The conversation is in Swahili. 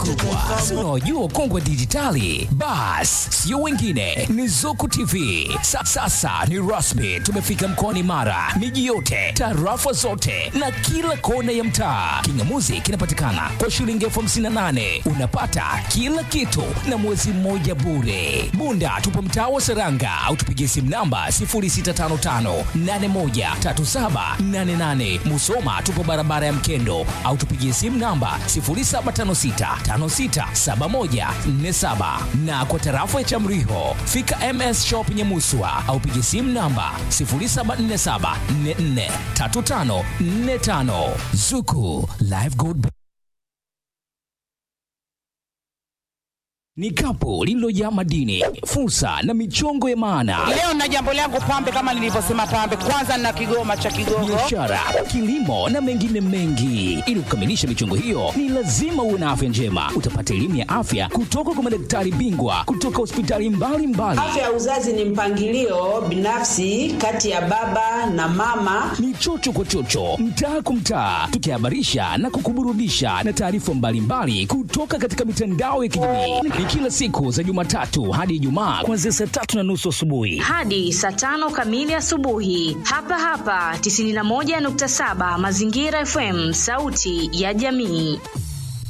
kubwa unaojua kongwe dijitali bas sio wengine ni zuku tv Sa, sasa ni rasmi tumefika mkoani mara miji yote tarafa zote na kila kona ya mtaa kingamuzi kinapatikana kwa shilingi elfu hamsini na nane unapata kila kitu na mwezi mmoja bure bunda tupo mtaa wa seranga au tupigie simu namba 0655813788 musoma tupo barabara ya mkendo au tupigie simu namba 0756567147 na kwa tarafa ya chamriho fika ms shop nyemuswa au pigie simu namba 0747443545 zuku live gold ni kapu lililojaa madini fursa na michongo ya maana Leo na jambo langu pambe, kama nilivyosema pambe, kwanza na kigoma cha Kigogo. biashara kilimo na mengine mengi ili kukamilisha michongo hiyo ni lazima uwe na afya njema utapata elimu ya afya kutoka kwa madaktari bingwa kutoka hospitali mbalimbali Afya ya uzazi ni mpangilio binafsi kati ya baba na mama. ni chocho kwa chocho mtaa kwa mtaa tukihabarisha na kukuburudisha na taarifa mbalimbali kutoka katika mitandao ya kijamii ni kila siku za jumatatu hadi ijumaa kuanzia saa tatu na nusu asubuhi hadi saa tano kamili asubuhi hapa hapa 91.7 mazingira fm sauti ya jamii